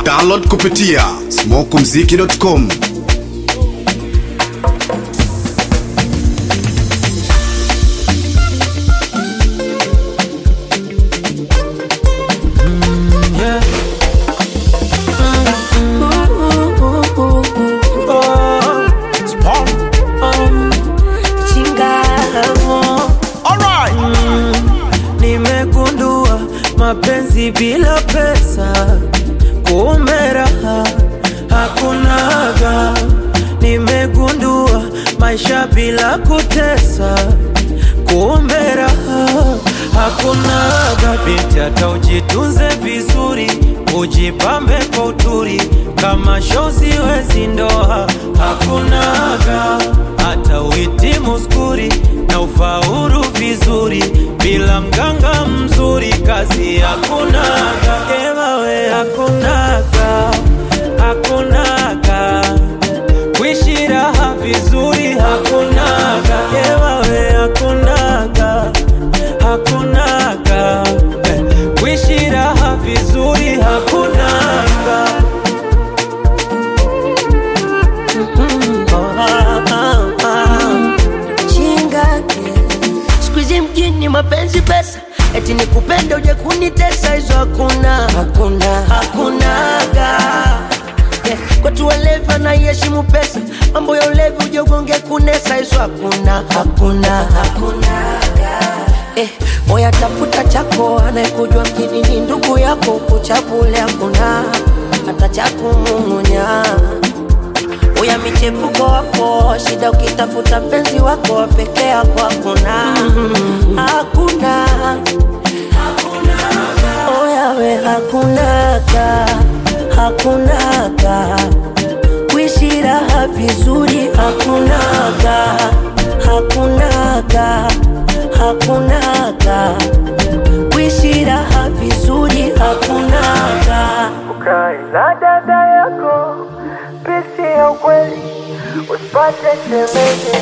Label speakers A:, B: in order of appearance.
A: Download kupitia smokumziki.com.
B: Yeah. Nimegundua mapenzi bila pesa, kumbe raha hakunaga. Nimegundua maisha bila kutesa, kumbe raha hakunaga. Binti hata ujitunze vizuri, ujipambe kwa uturi, kama shozi wezi ndoa hakunaga. Hata uhitimu skuri na ufaulu vizuri, bila mganga mzuri kazi hakunaga. Ewawe hakunaga, hakunaga kuishi raha vizuri hakunaga, ewawe hakunaga, hakunaga eh, kuishi raha vizuri hakunaga. Ah, ah, ah.
C: chingake siku hizi mjini mapenzi pesa eti ni kupenda uje kunitesa hizo hakuna hakuna hakunaga yeah. kwetu walevi anaiheshimu pesa mambo ya ulevi uje ugonge kunesa hizo hakuna hakuna hakunaga Eh, moya tafuta chako anayekujua mjini ni ndugu yako kuchabule hakuna hata cha kumung'unya uya michepuko wako shida ukitafuta mpenzi wako peke yako hakuna hakuna oyawe hakunaga hakunaga kuishi raha vizuri hakunaga hakunaga hakunaga kuishi raha vizuri hakunaga
B: ukae na dada yako pesi ya ukweli usipate shemeji